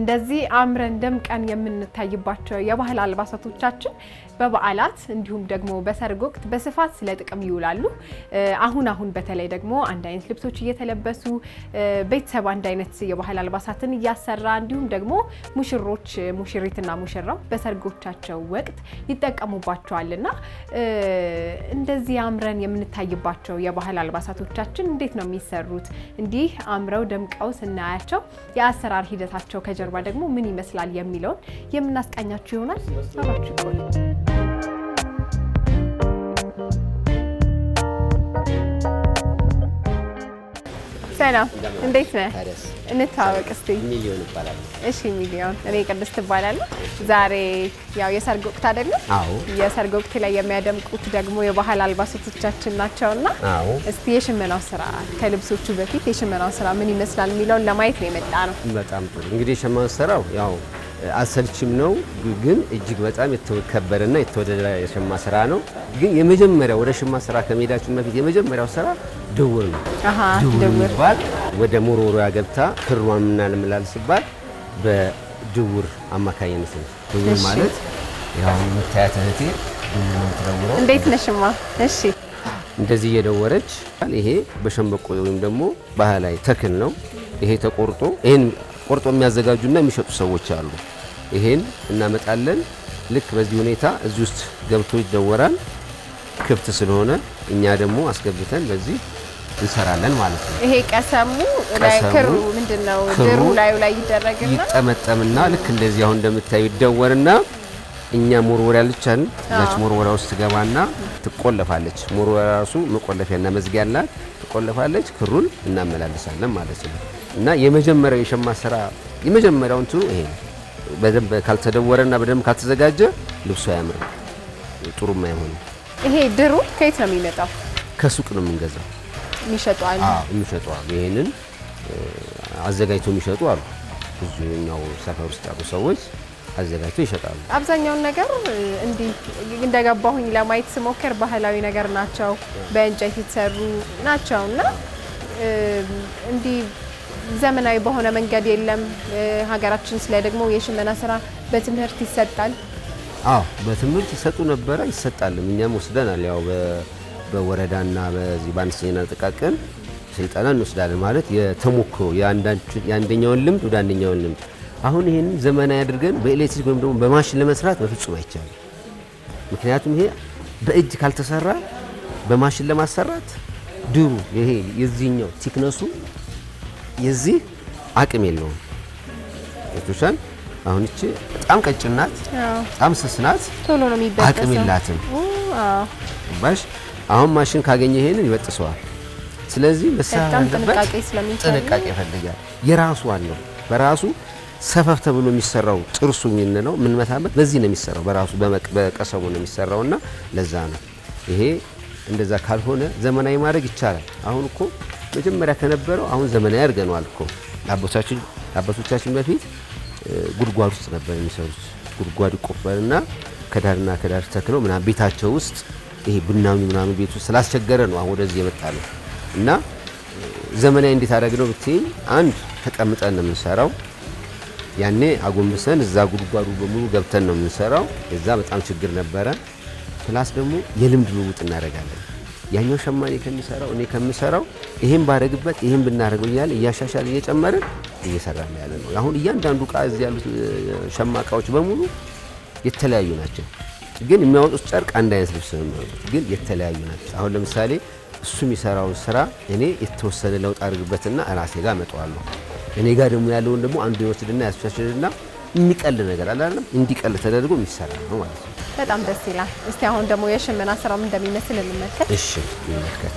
እንደዚህ አምረን ደምቀን የምንታይባቸው የባህል አልባሳቶቻችን በበዓላት እንዲሁም ደግሞ በሰርግ ወቅት በስፋት ስለ ጥቅም ይውላሉ። አሁን አሁን በተለይ ደግሞ አንድ አይነት ልብሶች እየተለበሱ ቤተሰብ አንድ አይነት የባህል አልባሳትን እያሰራ እንዲሁም ደግሞ ሙሽሮች ሙሽሪትና ሙሽራው በሰርጎቻቸው ወቅት ይጠቀሙባቸዋል እና እንደዚህ አምረን የምንታይባቸው የባህል አልባሳቶቻችን እንዴት ነው የሚሰሩት? እንዲህ አምረው ደምቀው ስናያቸው የአሰራር ሂደታቸው ከጀርባ ደግሞ ምን ይመስላል የሚለውን የምናስቃኛችሁ ይሆናል። አብራችሁ ይቆዩ። ሰላም፣ እንዴት ነህ? እንተዋወቅ እስቲ። ሚሊዮን ይባላል። እሺ ሚሊዮን፣ እኔ ቅድስት ትባላለሁ። ዛሬ ያው የሰርግ ወቅት አይደለም? አዎ የሰርግ ወቅት ላይ የሚያደምቁት ደግሞ የባህል አልባሳቶቻችን ናቸውና አዎ እስቲ የሽመናው ስራ ከልብሶቹ በፊት የሽመናው ስራ ምን ይመስላል የሚለውን ለማየት ነው የመጣ ነው። በጣም ጥሩ። እንግዲህ የሸማ ስራው ያው አሰልችም ነው፣ ግን እጅግ በጣም የተከበረና የተወደደ የሸማ ስራ ነው። ግን የመጀመሪያው ወደ ሸማ ስራ ከመሄዳችን በፊት የመጀመሪያው ስራ ድውር ነው። አሃ ድውር ድውር የሚባል ወደ ሞሮሮያ ገብታ ክሯን ምናልምላል ሲባል በድውር አማካኝነት ነው። ድውር እሺ። ማለት ያው የምታያት እህቴ ድውር ነው የምትደውረው። እንዴት ነሽማ? እሺ እንደዚህ እየደወረች ይሄ በሸንበቆ ወይም ደግሞ ባህላዊ ተክል ነው። ይሄ ተቆርጦ ይሄን ቆርጦ የሚያዘጋጁና የሚሸጡ ሰዎች አሉ። ይሄን እናመጣለን። ልክ በዚህ ሁኔታ እዚህ ውስጥ ገብቶ ይደወራል። ክፍት ስለሆነ እኛ ደግሞ አስገብተን በዚህ እንሰራለን ማለት ነው። ይሄ ቀሰሙ ላይ ቀሰሙ፣ ክሩ ምንድን ነው ክሩ ድሩ ላዩ ላይ ይደረግና ይጠመጠምና ልክ እንደዚህ አሁን እንደምታዩ ይደወርና እኛ ሞርወሪያ ልቻን እዛች ሞርወሪያ ውስጥ ትገባና ትቆለፋለች። ሞርወሪያ ራሱ መቆለፊያና መዝጊያ አላት። ትቆለፋለች። ክሩን እናመላልሳለን ማለት ነው። እና የመጀመሪያው የሸማ ስራ የመጀመሪያው እንትኑ ይሄ ነው። በደንብ ካልተደወረና በደንብ ካልተዘጋጀ ልብሱ አያምርም፣ ጥሩም አይሆንም። ይሄ ድሩ ከየት ነው የሚመጣው? ከሱቅ ነው የምንገዛው። የሚሸጡ አሉ። የሚሸጡ አሉ። ይሄንን አዘጋጅተው የሚሸጡ አሉ። ብዙኛው ሰፈር ውስጥ ያሉ ሰዎች አዘጋጅተው ይሸጣሉ። አብዛኛውን ነገር እንዲህ እንደገባሁኝ ለማየት ስሞክር ባህላዊ ነገር ናቸው፣ በእንጨት የተሰሩ ናቸው እና እንዲህ ዘመናዊ በሆነ መንገድ የለም። ሀገራችን ስለ ደግሞ የሽመና ስራ በትምህርት ይሰጣል። አዎ በትምህርት ይሰጡ ነበረ፣ ይሰጣልም። እኛም ወስደናል። ያው በ- በወረዳና በዚህ በአነስተኛና ጥቃቅን ስልጠና እንወስዳለን። ማለት የተሞክሮ የአንዳንቹ- የአንደኛውን ልምድ ወደ አንደኛውን ልምድ አሁን ይህን ዘመናዊ አድርገን በኤሌክትሪክ ወይም ደግሞ በማሽን ለመስራት በፍጹም አይቻልም። ምክንያቱም ይሄ በእጅ ካልተሰራ በማሽን ለማሰራት ድሩ ይሄ የዚህኛው ቲክነሱ የዚህ አቅም የለውም። ቶሻን አሁን እቺ በጣም ቀጭን ናት፣ በጣም ስስ ናት፣ ቶሎ ነው የሚበጠሰው። አቅም የላትም። ኦ፣ አዎ። ባሽ አሁን ማሽን ካገኘ ይሄንን ይበጥሰዋል። ስለዚህ መሰራት በጣም ያለበት ጥንቃቄ ስለሚፈልግ ጥንቃቄ ይፈልጋል። የራሱ አለው በራሱ ሰፈፍ ተብሎ የሚሰራው ጥርሱ የምንለው የምንመታበት በዚህ ነው የሚሰራው። በራሱ በመቅ- በቀሰሙ ነው የሚሰራው እና ለዛ ነው ይሄ እንደዛ ካልሆነ ዘመናዊ ማድረግ ይቻላል። አሁን እኮ መጀመሪያ ከነበረው አሁን ዘመናዊ አድርገነዋል እኮ አባቶቻችን አባቶቻችን በፊት እ፣ ጉድጓድ ውስጥ ነበር የሚሰሩት። ጉድጓድ ይቆፈርና ከዳርና ከዳር ተክለው ምናምን ቤታቸው ውስጥ ይሄ ቡናሚ ምናምን ቤት ውስጥ ስላስቸገረ ነው አሁን ወደዚህ የመጣ ነው እና ዘመናዊ እንዴት አደረግነው ብትይኝ፣ አንድ ተቀምጠን ነው የምንሰራው። ያኔ አጎንብሰን እዛ ጉድጓዱ በሙሉ ገብተን ነው የምንሰራው። የዛ በጣም ችግር ነበረ። ፕላስ ደግሞ የልምድ ልውውጥ እናደርጋለን። ያኛው ሸማኔ ከሚሰራው እኔ ከምሰራው ይሄን ባደረግበት ይሄን ብናደርገው እያለ እያሻሻል እየጨመርን እየሰራ ነው ያለ ነው። አሁን እያንዳንዱ እቃ እዚህ ያሉት እ፣ ሸማ እቃዎች በሙሉ የተለያዩ ናቸው። ግን የሚያወጡት ጨርቅ አንድ አይነት ልብስ ነው የሚያወጡት፣ ግን የተለያዩ ናቸው። አሁን ለምሳሌ እሱ የሚሰራውን ስራ እኔ የተወሰነ ለውጥ አድርግበትና ራሴ ጋር አመጣዋለሁ። እኔ ጋር ደግሞ ያለውን ደግሞ አንዱ ይወስድና ያስሻሽልና የሚቀል ነገር አለ አይደለም፣ እንዲቀል ተደርጎ የሚሰራ ነው ማለት ነው። በጣም ደስ ይላል። እስቲ አሁን ደግሞ የሽመና ስራው ምን እንደሚመስል እንመልከት። እሺ እንመልከት።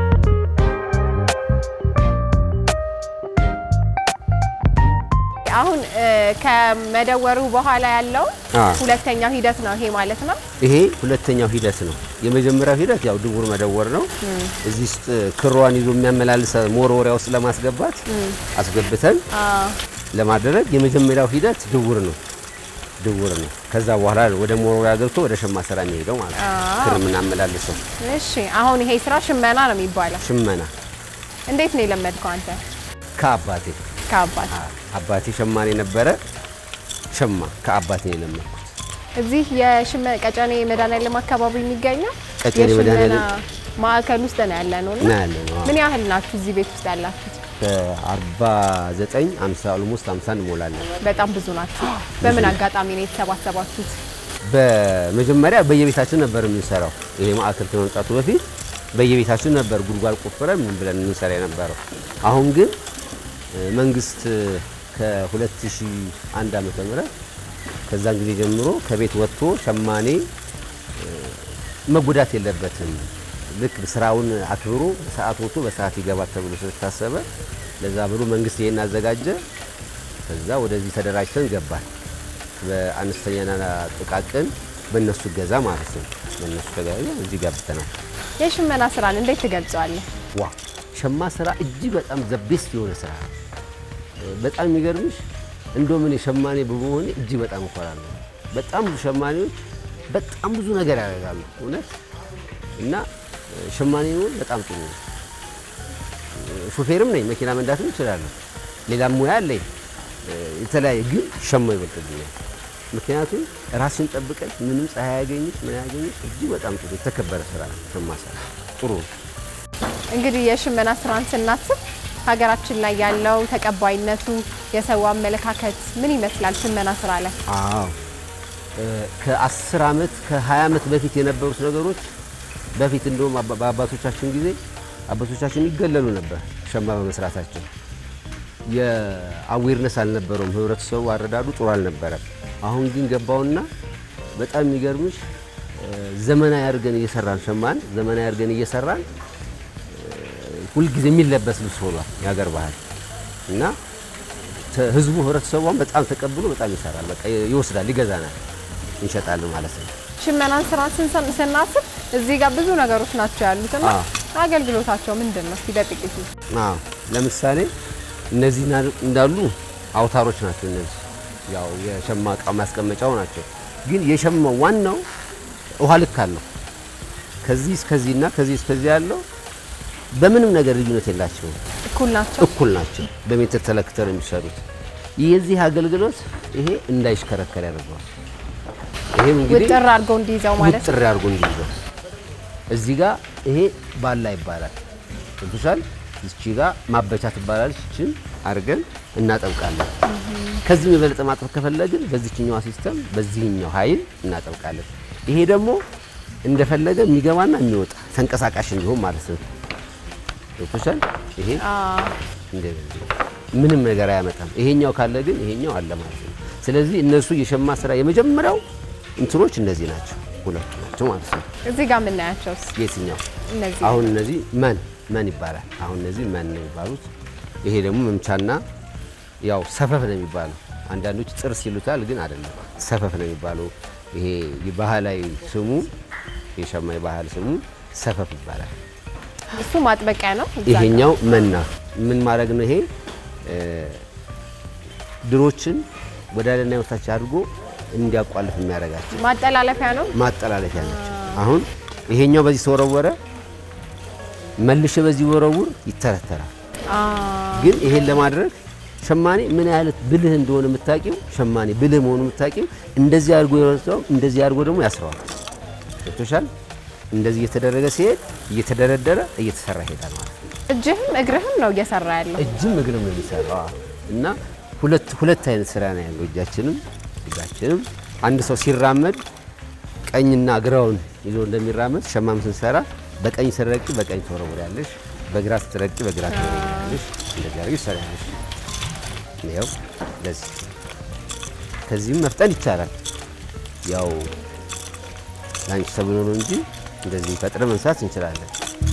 አሁን እ፣ ከመደወሩ በኋላ ያለው አ። ሁለተኛው ሂደት ነው ይሄ ማለት ነው። ይሄ ሁለተኛው ሂደት ነው። የመጀመሪያው ሂደት ያው ድውር መደወር ነው። እዚህ ውስጥ ክሯን ይዞ የሚያመላልሰ መወርወሪያ ውስጥ ለማስገባት አስገብተን አ፣ ለማድረግ የመጀመሪያው ሂደት ድውር ነው። ድውር ነው። ከዛ በኋላ ወደ መወርወሪያ ገብቶ ወደ ሸማ ስራ የሚሄደው ማለት ነው። ክር የምናመላልሰው እሺ አሁን ይሄ ስራ ሽመና ነው የሚባለው። ሽመና እንዴት ነው የለመድከው አንተ? ከአባቴ ከአባት አባቴ ሸማኔ ነበረ። ሸማ ከአባቴ ነው የለመድኩት። እዚህ የሽመ ቀጨኔ መድኃኒዓለም አካባቢ የሚገኘው ቀጨኔ የሽመና መድኃኒዓለም ማዕከል ውስጥ ነው ያለ ነው። እና ያለ ነው። ምን ያህል ናችሁ እዚህ ቤት ውስጥ ያላችሁት? ከ49 50 ኦልሞስት 50 እንሞላለን። በጣም ብዙ ናችሁ። በምን አጋጣሚ ነው የተሰባሰባችሁት? በመጀመሪያ በየቤታችን ነበር የምንሰራው። ይሄ ማዕከል ከመምጣቱ በፊት በየቤታችን ነበር ጉድጓድ ቆፍረን ምን ብለን የምንሰራ የነበረው። አሁን ግን እ፣ መንግስት ከ2001 ዓመተ ምህረት ከዛን ጊዜ ጀምሮ ከቤት ወጥቶ ሸማኔ እ፣ መጎዳት የለበትም ልክ ስራውን አክብሮ ሰዓት ወጥቶ በሰዓት ይገባል ተብሎ ስለታሰበ ለዛ ብሎ መንግስት ይሄን አዘጋጀ። ከዛ ወደዚህ ተደራጅተን ገባል። በአነስተኛና ጥቃቅን በእነሱ ገዛ ማለት ነው። በእነሱ ተገዛ እዚህ ገብተናል። የሽመና ስራን እንዴት ትገልጸዋለህ? ዋ ሸማ ስራ እጅግ በጣም ዘቤስት የሆነ ስራ ነው። በጣም የሚገርምሽ እንደውም እኔ ሸማኔ በመሆኔ እጅግ በጣም እኮራለሁ። በጣም ብዙ ሸማኔዎች በጣም ብዙ ነገር ያደርጋሉ እውነት እና ሸማኔ መሆን በጣም ጥሩ ነው። ሾፌርም ነኝ፣ መኪና መንዳትም እችላለሁ። ሌላም ሙያ አለኝ የተለያየ ግን ሸማ ይበልጥብኛል። ምክንያቱም ራስን ጠብቀሽ ምንም ፀሐይ ያገኝሽ ምን ያገኝሽ እጅግ በጣም ጥሩ የተከበረ ስራ ነው ሸማ ስራ ጥሩ ነው። እንግዲህ የሽመና ስራን ስናስብ ሀገራችን ላይ ያለው ተቀባይነቱ፣ የሰው አመለካከት ምን ይመስላል ሽመና ስራ ላይ? አዎ ከ10 ዓመት ከ20 ዓመት በፊት የነበሩት ነገሮች በፊት እንደውም አባ- በአባቶቻችን ጊዜ አባቶቻችን ይገለሉ ነበር ሸማ በመስራታቸው። የአዌርነስ አልነበረውም ህብረተሰቡ፣ አረዳዱ ጥሩ አልነበረም። አሁን ግን ገባውና በጣም የሚገርምሽ እ፣ ዘመናዊ አድርገን እየሰራን ሸማን ዘመናዊ አድርገን እየሰራን እ፣ ሁልጊዜ የሚለበስ ልብስ ሆኗል የሀገር ባህል እና ተ- ህዝቡ ህብረተሰቧን በጣም ተቀብሎ በጣም ይሰራል። በቃ ይወስዳል፣ ይገዛናል፣ እንሸጣለን ማለት ነው። ሽመናን ስራ ስንሰ- ስናስብ እዚህ ጋር ብዙ ነገሮች ናቸው ያሉት እና አዎ። አገልግሎታቸው ምንድን ነው? እስኪ በጥቂቱ አዎ ለምሳሌ እነዚህ እና- እንዳሉ አውታሮች ናቸው። እነዚህ ያው የሸማ እቃ ማስቀመጫው ናቸው። ግን የሸማው ዋናው ውሃ ልክ አለው። ከዚህ እስከዚህና ከዚህ እስከዚህ ያለው በምንም ነገር ልዩነት የላቸውም። እኩል ናቸው። እኩል ናቸው። በሜትር ተለክተው ነው የሚሰሩት። የዚህ አገልግሎት ይሄ እንዳይሽከረከር ያደርገዋል። ይሄም እንግዲህ ውጥር አድርገው እንዲይዘው ማለት ነው። ውጥር አድርጎ እንዲይዘው እዚህ ጋር ይሄ ባላ ይባላል። ገብቶሻል? እቺ ጋር ማበቻ ትባላለች። እችን አድርገን እናጠብቃለን። ከዚህ የበለጠ ማጠብ ከፈለግን በዚህኛዋ ሲስተም በዚህኛው ኃይል እናጠብቃለን። ይሄ ደግሞ እንደፈለገ የሚገባና የሚወጣ ተንቀሳቃሽ እንዲሆን ማለት ነው። ገብቶሻል? ይሄ አዎ። እንደዚህ ምንም ነገር አያመጣም። ይሄኛው ካለ ግን ይሄኛው አለ ማለት ነው። ስለዚህ እነሱ የሸማ ስራ የመጀመሪያው እንትኖች እነዚህ ናቸው፣ ሁለቱ ናቸው ማለት ነው። እዚህ ጋር የምናያቸውስ የትኛው እነዚህ አሁን እነዚህ መን መን ይባላል። አሁን እነዚህ መን ነው የሚባሉት። ይሄ ደግሞ መምቻና ያው ሰፈፍ ነው የሚባለው። አንዳንዶች ጥርስ ይሉታል፣ ግን አይደለም፣ ሰፈፍ ነው የሚባለው። ይሄ የባህላዊ ስሙ የሸማ የባህል ስሙ ሰፈፍ ይባላል። እሱ ማጥበቂያ ነው። እዛ ጋር ይሄኛው መና ምን ማድረግ ነው? ይሄ እ፣ ድሮችን ወደ ላይና ወታች አድርጎ እንዲያቋልፍ የሚያደርጋቸው ማጠላለፊያ ነው። ማጠላለፊያ ናቸው። አሁን ይሄኛው በዚህ ተወረወረ፣ መልሼ በዚህ ወረውር ይተረተራል። አዎ። ግን ይሄን ለማድረግ ሸማኔ ምን ያህል ብልህ እንደሆነ የምታውቂው ሸማኔ ብልህ መሆኑ የምታውቂው እንደዚህ አድርጎ የረሰው እንደዚህ አድርጎ ደግሞ ያስረዋል። ገብቶሻል? እንደዚህ እየተደረገ ሲሄድ እየተደረደረ እየተሰራ ይሄዳል ማለት ነው። እጅህም እግርህም ነው እየሰራ ያለው። እጅም እግርም ነው የሚሰራው አዎ። እና ሁለት ሁለት አይነት ስራ ነው ያለው። እጃችንም እጃችንም አንድ ሰው ሲራመድ ቀኝና ግራውን ይዞ እንደሚራመድ ሸማም ስንሰራ በቀኝ ስትረግጪ በቀኝ ትወረውሪያለሽ፣ በግራ ስትረግጪ በግራ ትወረውሪያለሽ። እንደዚህ አድርገሽ ትሰሪያለሽ። ይኸው እንደዚህ ከዚህም መፍጠን ይቻላል። ያው ላንቺ ተብሎ ነው እንጂ እንደዚህ ፈጥረን መስራት እንችላለን።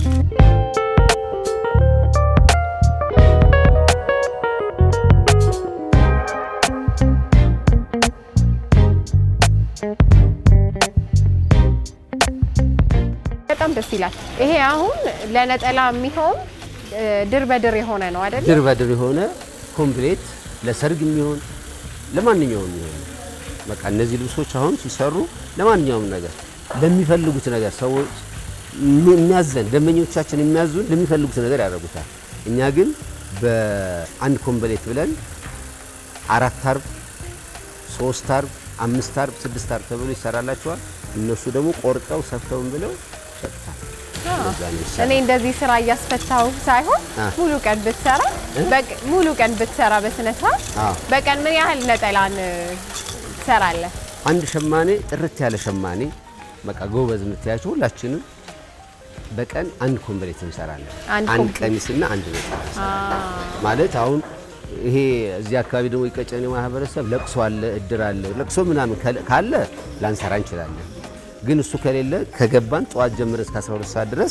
በጣም ደስ ይላል። ይሄ አሁን ለነጠላ የሚሆን እ፣ ድር በድር የሆነ ነው አይደል? ድር በድር የሆነ ኮምፕሌት ለሰርግ የሚሆን ለማንኛውም የሚሆን በቃ እነዚህ ልብሶች አሁን ሲሰሩ ለማንኛውም ነገር ለሚፈልጉት ነገር ሰዎች የሚያዘን ደንበኞቻችን የሚያዙን ለሚፈልጉት ነገር ያደርጉታል። እኛ ግን በአንድ ኮምፕሌት ብለን አራት አርብ ሶስት አርብ፣ አምስት አርብ፣ ስድስት አርብ ተብሎ ይሰራላቸዋል። እነሱ ደግሞ ቆርጠው ሰፍተውን ብለው ይሸጡታል። እንደዛ ነው የሚሰራው። እኔ እንደዚህ ስራ እያስፈታው ሳይሆን አ። ሙሉ ቀን ብትሰራ በቅ- ሙሉ ቀን ብትሰራ በስነ ስርዓት አ። በቀን ምን ያህል ነጠላን እ፣ ትሰራለህ? አንድ ሸማኔ ጥርት ያለ ሸማኔ በቃ ጎበዝ የምትያቸው ሁላችንም በቀን አንድ ኮምፕሌት እንሰራለን። አንድ አንድ ኮምፕሌት። ቀሚስና አንድ ነጠላ እንሰራለን። ማለት አሁን ይሄ እዚህ አካባቢ ደግሞ የቀጨኔ ማህበረሰብ ለቅሶ አለ፣ እድር አለ። ለቅሶ ምናምን ከለ- ካለ ላንሰራ እንችላለን። ግን እሱ ከሌለ ከገባን ጠዋት ጀምረን እስከ 12 ሰዓት ድረስ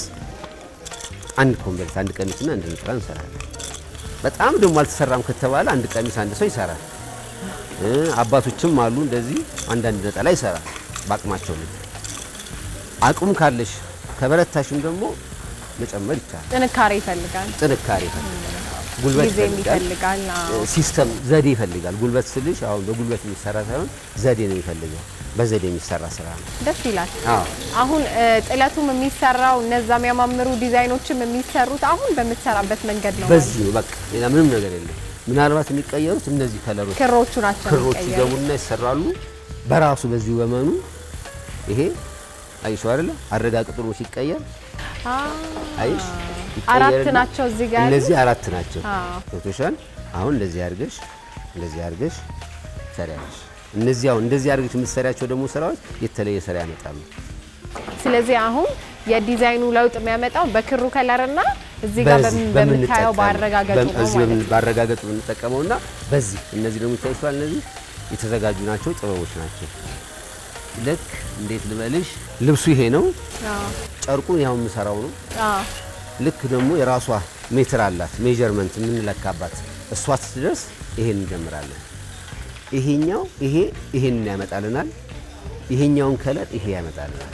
አንድ ኮምፕሌት አንድ ቀሚስና አንድ ነጠላ እንሰራለን። በጣም ደግሞ አልተሰራም ከተባለ አንድ ቀሚስ አንድ ሰው ይሰራል። እ አባቶችም አሉ እንደዚህ አንዳንድ ነጠላ ይሰራል በአቅማቸው ልክ። አቅሙ ካለሽ ከበረታሽም ደግሞ መጨመር ይቻላል። ጥንካሬ ይፈልጋል፣ ጥንካሬ ይፈልጋል፣ ጉልበት ጊዜ ይፈልጋል፣ ይፈልጋል። አዎ። ሲስተም ዘዴ ይፈልጋል። ጉልበት ስልሽ አሁን በጉልበት የሚሰራ ሳይሆን ዘዴ ነው የሚፈልገው። በዘዴ የሚሰራ ስራ ነው። ደስ ይላል። አዎ አሁን እ፣ ጥለቱም የሚሰራው እነዛ የሚያማምሩ ዲዛይኖችም የሚሰሩት አሁን በምትሰራበት መንገድ ነው። በዚህ ነው በቃ ሌላ ምንም ነገር የለም። ምናልባት የሚቀየሩት እነዚህ ከለሮች ክሮቹ ናቸው ክሮች የሚቀየሩት። ይገቡና ይሰራሉ በራሱ በዚሁ በመኑ ይሄ አይሽው አይደለ አረጋግጥ ነው ሲቀየር አ፣ አይሽ አራት ይቀየርና ናቸው እዚህ ጋር ያሉት? እነዚህ አራት ናቸው አዎ። ገብቶሻል አሁን እንደዚህ አድርገሽ እንደዚህ አድርገሽ ትሰሪያለሽ እነዚህ አሁን እንደዚህ አድርገሽ የምትሰሪያቸው ደግሞ ስራዎች የተለየ ስራ ያመጣሉ ስለዚህ አሁን የዲዛይኑ ለውጥ የሚያመጣው በክሩ ከለርና እዚህ ጋር በዚህ በምን- በምታየው በምንጠቀመው- ባረጋገጡ በም- ነው እዚህ ማለት በምን- ነው። ባረጋገጡ የምንጠቀመውና በዚህ እነዚህ ደግሞ ይታይቷል። እነዚህ የተዘጋጁ ናቸው፣ ጥበቦች ናቸው። ልክ እንዴት ልበልሽ፣ ልብሱ ይሄ ነው፣ አዎ፣ ጨርቁን ያው የምሰራው ነው። አዎ። ልክ ደግሞ የራሷ ሜትር አላት፣ ሜጀርመንት የምንለካባት እሷ ስትደርስ ይሄን እንጀምራለን። ይሄኛው ይሄ ይሄንን ያመጣልናል፣ ይሄኛውን ከለር ይሄ ያመጣልናል።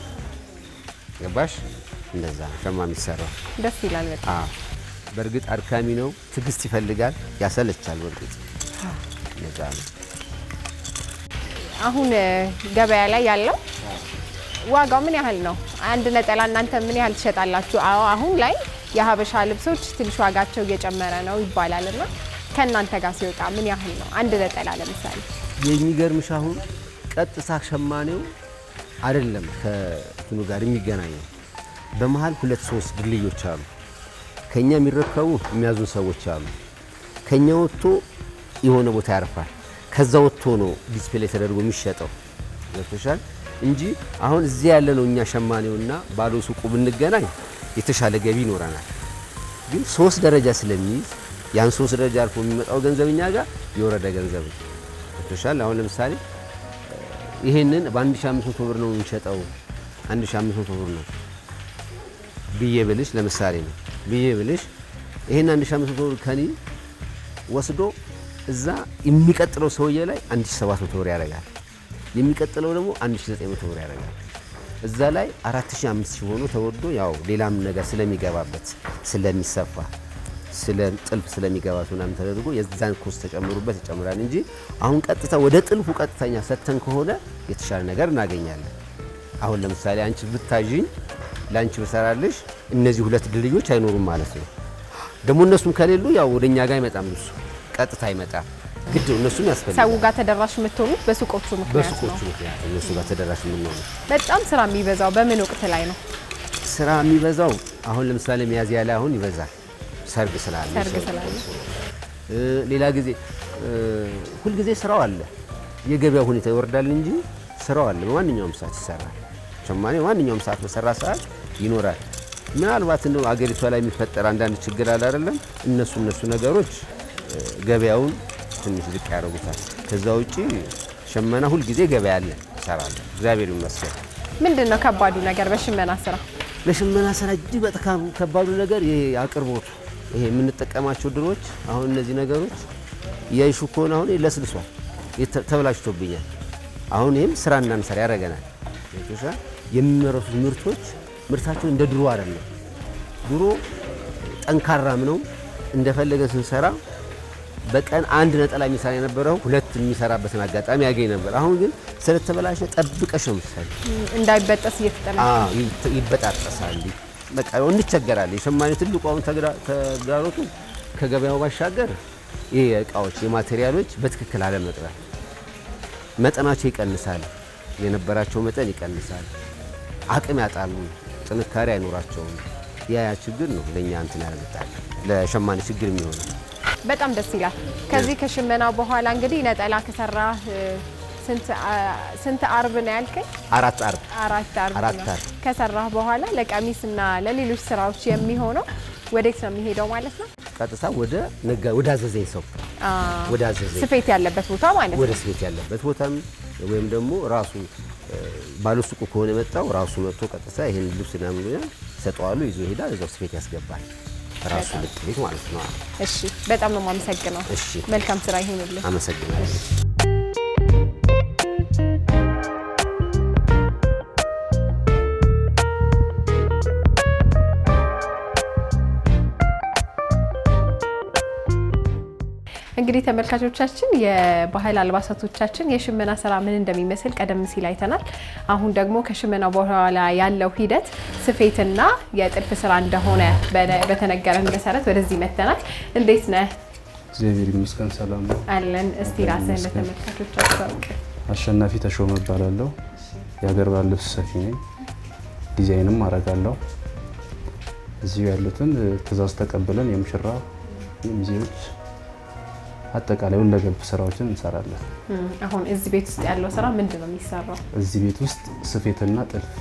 ገባሽ? እንደዛ ነው ሸማ የሚሰራው። ደስ ይላል በጣም። አዎ በእርግጥ አድካሚ ነው፣ ትዕግስት ይፈልጋል፣ ያሰለቻል። በእርግጥ ነዛ ነው። አሁን እ፣ ገበያ ላይ ያለው ዋጋው ምን ያህል ነው? አንድ ነጠላ እናንተ ምን ያህል ትሸጣላችሁ? አዎ አሁን ላይ የሀበሻ ልብሶች ትንሽ ዋጋቸው እየጨመረ ነው ይባላል እና ከእናንተ ጋር ሲወጣ ምን ያህል ነው አንድ ነጠላ ለምሳሌ? የሚገርምሽ አሁን ቀጥታ ሸማኔው አይደለም ከእንትኑ ጋር የሚገናኘው በመሀል ሁለት ሶስት ድልድዮች አሉ። ከኛ የሚረከቡ የሚያዙን ሰዎች አሉ። ከኛ ወጥቶ የሆነ ቦታ ያርፋል። ከዛ ወጥቶ ነው ዲስፕሌይ ተደርጎ የሚሸጠው ገብቶሻል እንጂ አሁን እዚህ ያለ ነው እኛ ሸማኔውና ባለ ሱቁ ብንገናኝ የተሻለ ገቢ ይኖረናል። ግን ሶስት ደረጃ ስለሚይዝ ያን ሶስት ደረጃ አልፎ የሚመጣው ገንዘብ እኛ ጋር የወረደ ገንዘብ ነው። ገብቶሻል አሁን ለምሳሌ ይሄንን በ1500 ብር ነው የምንሸጠው 1500 ብር ነው ብዬ ብልሽ ለምሳሌ ነው ብዬ ብልሽ ይሄን 1500 ብር ከኔ ወስዶ እዛ የሚቀጥለው ሰውዬ ላይ 1700 ብር ያደርጋል። የሚቀጥለው ደግሞ 1900 ብር ያደርጋል። እዛ ላይ 4000 5000 ሆኖ ተወርዶ ያው ሌላም ነገር ስለሚገባበት ስለሚሰፋ ስለ ጥልፍ ስለሚገባት ምናምን ተደርጎ የዛን ኮስት ተጨምሩበት ይጨምራል እንጂ አሁን ቀጥታ ወደ ጥልፉ ቀጥተኛ ሰተን ከሆነ የተሻለ ነገር እናገኛለን። አሁን ለምሳሌ አንቺ ብታዥኝ ለአንቺ ብሰራልሽ እነዚህ ሁለት ድልድዮች አይኖሩም ማለት ነው። ደግሞ እነሱም ከሌሉ ያው ወደ እኛ ጋር አይመጣም፣ እሱ ቀጥታ አይመጣም። ግድ ነው፣ እነሱም ሰው ያስፈልጋል። ጋር ተደራሽ የምትሆኑት በሱቆቹ ምክንያት በሱቆቹ ነው። ምክንያት እነሱ ጋር ተደራሽ የምንሆነው በጣም ስራ የሚበዛው በምን ወቅት ላይ ነው? ስራ የሚበዛው አሁን ለምሳሌ ሚያዝያ ላይ አሁን ይበዛል፣ ሰርግ ስላለ ሰርግ ሰው- ስላለ። እ፣ ሌላ ጊዜ እ፣ ሁልጊዜ ስራው አለ። የገበያ ሁኔታ ይወርዳል እንጂ ስራው አለ። በማንኛውም ሰዓት ይሰራል። ሸማኔ ማንኛውም ሰዓት በሰራ ሰዓት ይኖራል። ምናልባት እንደው አገሪቷ ላይ የሚፈጠር አንዳንድ ችግር አለ አይደለም፣ እነሱ እነሱ ነገሮች እ፣ ገበያውን ትንሽ ዝቅ ያደርጉታል። ከዛ ውጪ ሸመና ሁልጊዜ ገበያ አለ፣ ይሰራል። እግዚአብሔር ይመስገን። ምንድን ነው ከባዱ ነገር በሽመና ስራ? ለሽመና ስራ እጅግ በጣም ከባዱ ነገር ይሄ አቅርቦቱ፣ ይሄ የምንጠቀማቸው ድሮች፣ አሁን እነዚህ ነገሮች እያይሹ ከሆነ አሁን ለስልሷል፣ የተ- ተበላሽቶብኛል። አሁን ይህም ስራ እንዳንሰራ ያደርገናል። ገብቶሻል? የሚመረቱት ምርቶች ምርታቸው እንደ ድሮ አይደለም። ድሮ ጠንካራም ነው እንደፈለገ ስንሰራ በቀን አንድ ነጠላ የሚሰራ የነበረው ሁለት የሚሰራበትን አጋጣሚ ያገኝ ነበር። አሁን ግን ስለተበላሸ ጠብቀሽ ነው የምትሰሪ። እንዳይበጠስ እየተጠና አዎ ይት- ይበጣጠሳል። በቃ እንቸገራለን። የሸማኔ ትልቁ አሁን ተግዳ- ተግዳሮቱ ከገበያው ባሻገር ይህ የእቃዎች የማቴሪያሎች በትክክል አለመቅረብ። መጠናቸው ይቀንሳል፣ የነበራቸው መጠን ይቀንሳል፣ አቅም ያጣሉ፣ ጥንካሬ አይኖራቸውም። ያ ያ ችግር ነው ለእኛ እንትን ያመጣል ለሸማኔ ችግር የሚሆነው። በጣም ደስ ይላል። ከዚህ ከሽመና በኋላ እንግዲህ ነጠላ ከሰራ ስንት አርብ ነው ያልከኝ? አራት አርብ አራት አርብ አራት ነው አርብ። ከሰራህ በኋላ ለቀሚስና ለሌሎች ስራዎች የሚሆነው ወዴት ነው የሚሄደው ማለት ነው? ቀጥታ ወደ ነጋ ወደ አዘዘኝ ሰው አ፣ ወደ አዘዘኝ ስፌት ያለበት ቦታ ማለት ወደ ነው። ስፌት ያለበት ቦታም ወይም ደግሞ ራሱ ባለሱቁ ከሆነ የመጣው ራሱ መጥቶ ቀጥታ ይህን ልብስ ምናምን ይላል ሰጠዋሉ ይዞ ይሄዳል። እዛው ስፌት ያስገባል። ራሱ ልቅ ቤት ማለት ነው። እሺ፣ በጣም ነው የማመሰግነው። እሺ መልካም ስራ ይሁንልህ። አመሰግናለሁ። እንግዲህ ተመልካቾቻችን የባህል አልባሳቶቻችን የሽመና ስራ ምን እንደሚመስል ቀደም ሲል አይተናል። አሁን ደግሞ ከሽመና በኋላ ያለው ሂደት ስፌትና የጥልፍ ስራ እንደሆነ በነ- በተነገረን መሰረት ወደዚህ መተናል። እንዴት ነህ? እግዚአብሔር ይመስገን ሰላም ነው። አለን። እስቲ ራስህን ለተመልካቾች አስታውቅ። አሸናፊ ተሾመ እባላለሁ። የሀገር ባህል ልብስ ሰፊ ነኝ። ዲዛይንም አረጋለሁ። እዚሁ ያሉትን እ፣ ትዕዛዝ ተቀብለን የሙሽራ የሚዜዎች አጠቃላይ ሁለገብ ስራዎችን እንሰራለን። እም፣ አሁን እዚህ ቤት ውስጥ ያለው ስራ ምንድን ነው የሚሰራው? እዚህ ቤት ውስጥ ስፌትና ጥልፍ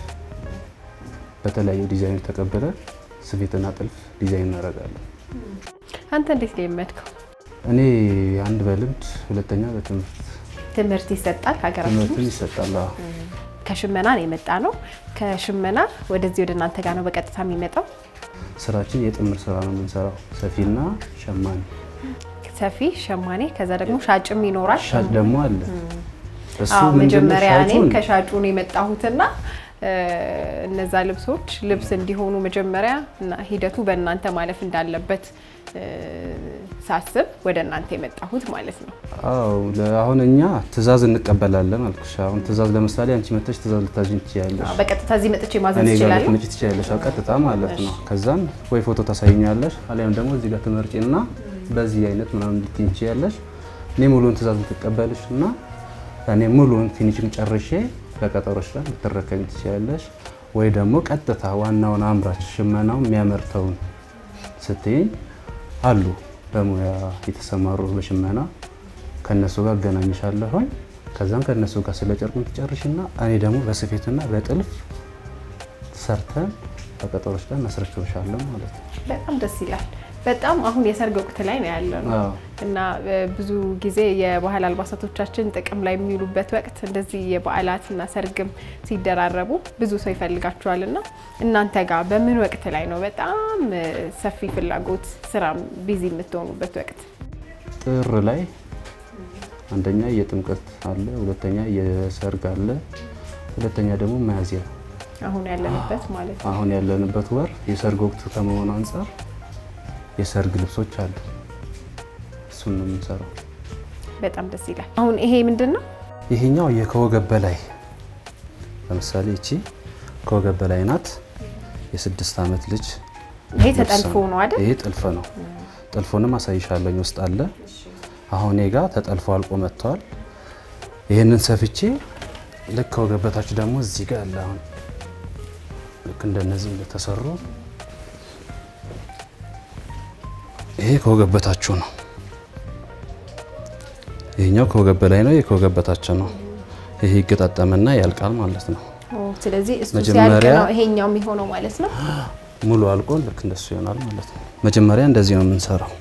በተለያዩ ዲዛይኖች ተቀብለን ስፌትና ጥልፍ ዲዛይን እናደርጋለን። አንተ እንዴት ነው የለመድከው? እኔ አንድ በልምድ ሁለተኛ በትምህርት ትምህርት ይሰጣል ሀገራችን ትምህርትን ይሰጣል። አዎ። ከሽመና ነው የመጣ ነው። ከሽመና ወደዚህ ወደ እናንተ ጋር ነው በቀጥታ የሚመጣው። ስራችን የጥምር ስራ ነው የምንሰራው፣ ሰፊና ሸማኔ ሰፊ ሸማኔ፣ ከዛ ደግሞ ሻጭም ይኖራል። ሻጭ ደግሞ አለ። እሱ አዎ ምንድነው መጀመሪያ እኔም ሻጩን ከሻጩ ነው የመጣሁትና እ፣ እነዛ ልብሶች ልብስ እንዲሆኑ መጀመሪያ እና ሂደቱ በእናንተ ማለፍ እንዳለበት እ፣ ሳስብ ወደ እናንተ የመጣሁት ማለት ነው። አዎ ለ- አሁን እኛ ትእዛዝ እንቀበላለን አልኩሽ። አሁን ትእዛዝ ለምሳሌ አንቺ መጥተሽ ትእዛዝ ልታዥኝ ትችያለሽ፣ አዎ፣ በቀጥታ እዚህ መጥቼ ማዘዝ እኔ ጋር እችላለሁ። ልትመጪ ትችያለሽ። አዎ ቀጥታ ማለት ነው። ከዛን ወይ ፎቶ ታሳይኛለሽ፣ አሊያም ደግሞ እዚህ ጋር ትመርጪና በዚህ አይነት ምናምን ልትይኝ ትችያለሽ። እኔ ሙሉውን ትእዛዝ ልትቀበልሽ እና እኔ ሙሉውን ፊኒሽንግ ጨርሼ በቀጠሮች ላይ ልትረከኝ ትችያለሽ። ወይ ደግሞ ቀጥታ ዋናውን አምራች ሽመናው የሚያመርተውን ስትይኝ አሉ በሙያ የተሰማሩ በሽመና ከነሱ ጋር አገናኝሻለሁኝ። ከዛም ከነሱ ጋር ስለ ጨርቁን ትጨርሽና እኔ ደግሞ በስፌትና በጥልፍ ሰርተን በቀጠሮች ላይ እናስረክብሻለን ማለት ነው። በጣም ደስ ይላል። በጣም አሁን የሰርግ ወቅት ላይ ነው ያለ ነው አዎ። እና እ፣ ብዙ ጊዜ የባህል አልባሳቶቻችን ጥቅም ላይ የሚውሉበት ወቅት እንደዚህ የበዓላትና ሰርግም ሲደራረቡ ብዙ ሰው ይፈልጋቸዋል እና እናንተ ጋር በምን ወቅት ላይ ነው በጣም እ፣ ሰፊ ፍላጎት ስራ ቢዚ የምትሆኑበት ወቅት? ጥር ላይ አንደኛ የጥምቀት አለ፣ ሁለተኛ የሰርግ አለ፣ ሁለተኛ ደግሞ ሚያዝያ አሁን ያለንበት ማለት ነው። አሁን ያለንበት ወር የሰርግ ወቅት ከመሆኑ አንጻር የሰርግ ልብሶች አሉ። እሱን ነው የምንሰራው። በጣም ደስ ይላል። አሁን ይሄ ምንድን ነው? ይሄኛው የከወገብ በላይ ለምሳሌ እቺ ከወገብ በላይ ናት። የስድስት ዓመት ልጅ ይሄ ልብስ ተጠልፎ ነው አይደል? ይሄ ጥልፍ ነው። ጥልፉንም አሳይሻለኝ ውስጥ አለ። አሁን እኔ ጋ ተጠልፎ አልቆ መጥተዋል። ይህንን ሰፍቼ ልክ ከወገብ በታች ደግሞ እዚህ ጋር አለ። አሁን ልክ እንደነዚህ እንደተሰሩ ይሄ ከወገብ በታችሁ ነው። ይሄኛው ከወገብ በላይ ነው። ይሄ ከወገብ በታች ነው። ይሄ ይገጣጠምና ያልቃል ማለት ነው። ኦ፣ ስለዚህ እሱ መጀመሪያ- ሲያልቅ ነው ይሄኛው የሚሆነው ማለት ነው። ሙሉ አልቆ ልክ እንደሱ ይሆናል ማለት ነው። መጀመሪያ እንደዚህ ነው የምንሰራው።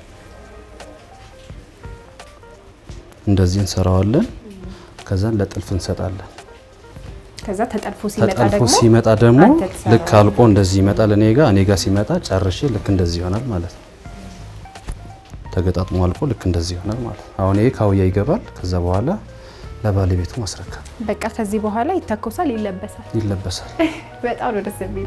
እንደዚህ እንሰራዋለን። ከዛን ለጥልፍ እንሰጣለን። ከዛ ተጠልፎ ሲመጣ ተጠልፎ ደግሞ ሲመጣ ደግሞ አንተ ትሰራዋለህ። ልክ አልቆ እንደዚህ ይመጣል እኔ ጋር እኔ ጋር ሲመጣ ጨርሼ ልክ እንደዚህ ይሆናል ማለት ነው። ተገጣጥሞ አልቆ ልክ እንደዚህ ይሆናል ማለት ነው። አሁን ይሄ ካውያ ይገባል። ከዛ በኋላ ለባለቤቱ ማስረከብ በቃ ከዚህ በኋላ ይተኮሳል፣ ይለበሳል። ይለበሳል። በጣም ነው ደስ የሚል።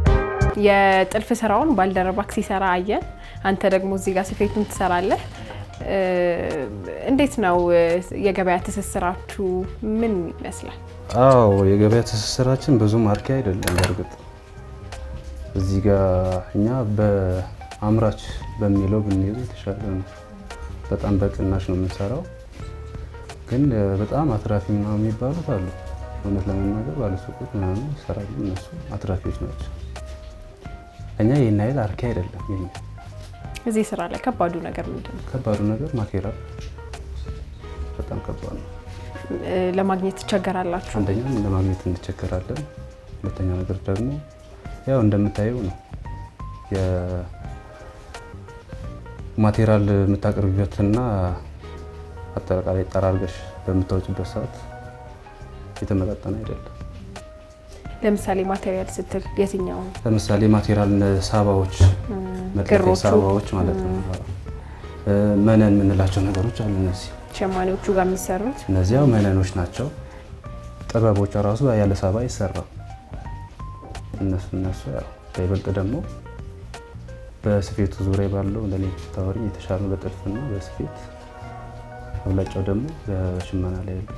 የጥልፍ ስራውን ባልደረባክ ሲሰራ አየን። አንተ ደግሞ እዚህ ጋር ስፌቱን ትሰራለህ። እንዴት ነው የገበያ ትስስራችሁ? ምን ይመስላል? አዎ የገበያ ትስስራችን ብዙም አርኪ አይደለም። በእርግጥ እዚህ ጋር እኛ በአምራች በሚለው ብንይዘው የተሻለ ነው። በጣም በቅናሽ ነው የምንሰራው፣ ግን በጣም አትራፊ ምናምን የሚባሉት አሉ። እውነት ለመናገር ባለሱቆች ምናምን ይሰራሉ፣ እነሱ አትራፊዎች ናቸው። እኛ ይህን ያህል አርኪ አይደለም የኛ እዚህ ስራ ላይ ከባዱ ነገር ምንድን ነው? ከባዱ ነገር ማቴሪያል በጣም ከባድ ነው። ለማግኘት ትቸገራላችሁ? አንደኛ ለማግኘት እንቸገራለን። ሁለተኛ ነገር ደግሞ ያው እንደምታየው ነው የማቴሪያል የምታቀርቢበትና አጠቃላይ ጠራርገሽ በምታወጭበት ሰዓት የተመጣጠነ አይደለም። ለምሳሌ ማቴሪያል ስትል የትኛው? ለምሳሌ ማቴሪያል ሳባዎች፣ መጥለፊያ ክሮቹ። ሳባዎች ማለት ነው። መነን የምንላቸው ነገሮች አሉ። እነዚህ ሸማኔዎቹ ጋር የሚሰሩት እነዚያው መነኖች ናቸው። ጥበቦች ራሱ ያለ ሳባ አይሰራም። እነሱ እነሱ ያው በይበልጥ ደግሞ በስፌቱ ዙሪያ ባለው ለኔ ታወሪ የተሻሉ በጥልፍና በስፌት አብላጫው ደግሞ በሽመና ላይ ያሉት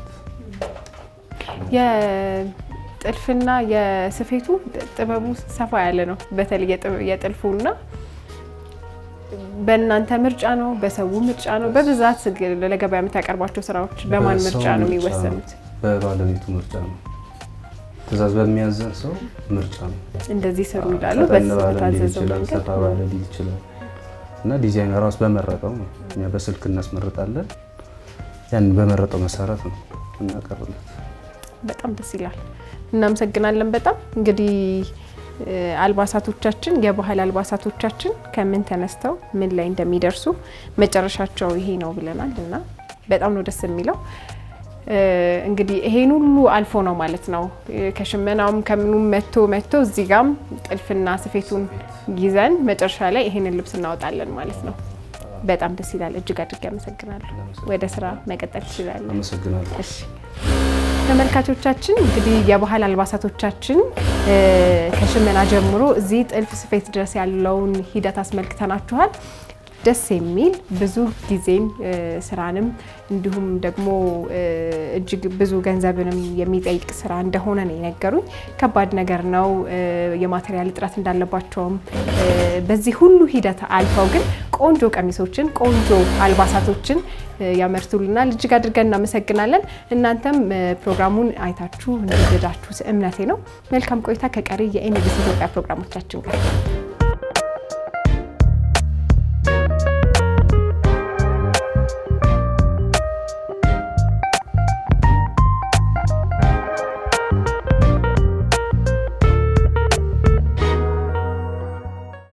የጥልፍና የስፌቱ ጥበቡ ሰፋ ያለ ነው። በተለይ የጥ- የጥልፉና በእናንተ ምርጫ ነው፣ በሰው ምርጫ ነው። በብዛት ግን ለገበያ የምታቀርባቸው ስራዎች በማን በሰው ምርጫ ነው ምርጫ የሚወሰኑት? በባለቤቱ ምርጫ ነው። ትእዛዝ በሚያዘን ሰው ምርጫ ነው። እንደዚህ ስሩ ይላሉ። ፈጠን ባለ ሊል በታዘዘው ይችላል፣ መንገድ ሰፋ ባለ ሊል ይችላል። እና ዲዛይን ራሱ በመረጠው ነው። እኛ በስልክ እናስመርጣለን። ያን በመረጠው መሰረት ነው እናቀርብለት። በጣም ደስ ይላል። እናመሰግናለን። በጣም እንግዲህ እ፣ አልባሳቶቻችን የባህል አልባሳቶቻችን ከምን ተነስተው ምን ላይ እንደሚደርሱ መጨረሻቸው ይሄ ነው ብለናል እና በጣም ነው ደስ የሚለው። እ፣ እንግዲህ ይሄን ሁሉ አልፎ ነው ማለት ነው እ፣ ከሽመናውም ከምኑም መቶ መቶ እዚህ ጋም ጥልፍና ስፌቱን ይዘን መጨረሻ ላይ ይሄንን ልብስ እናወጣለን ማለት ነው። በጣም ደስ ይላል። እጅግ አድርጌ አመሰግናለሁ። ወደ ስራ መቀጠል ትችላለን። አመሰግናለሁ። እሺ ተመልካቾቻችን እንግዲህ የባህል አልባሳቶቻችን እ፣ ከሽመና ጀምሮ እዚህ ጥልፍ ስፌት ድረስ ያለውን ሂደት አስመልክተናችኋል። ደስ የሚል ብዙ ጊዜን እ፣ ስራንም እንዲሁም ደግሞ እ፣ እጅግ ብዙ ገንዘብንም የሚጠይቅ ስራ እንደሆነ ነው የነገሩኝ። ከባድ ነገር ነው። እ፣ የማቴሪያል እጥረት እንዳለባቸውም እ፣ በዚህ ሁሉ ሂደት አልፈው ግን ቆንጆ ቀሚሶችን ቆንጆ አልባሳቶችን እ፣ ያመርቱልናል። እጅግ አድርገን እናመሰግናለን። እናንተም እ፣ ፕሮግራሙን አይታችሁ እንደወደዳችሁ እምነቴ ነው። መልካም ቆይታ ከቀሪ የኤንቢሲ ኢትዮጵያ ፕሮግራሞቻችን ጋር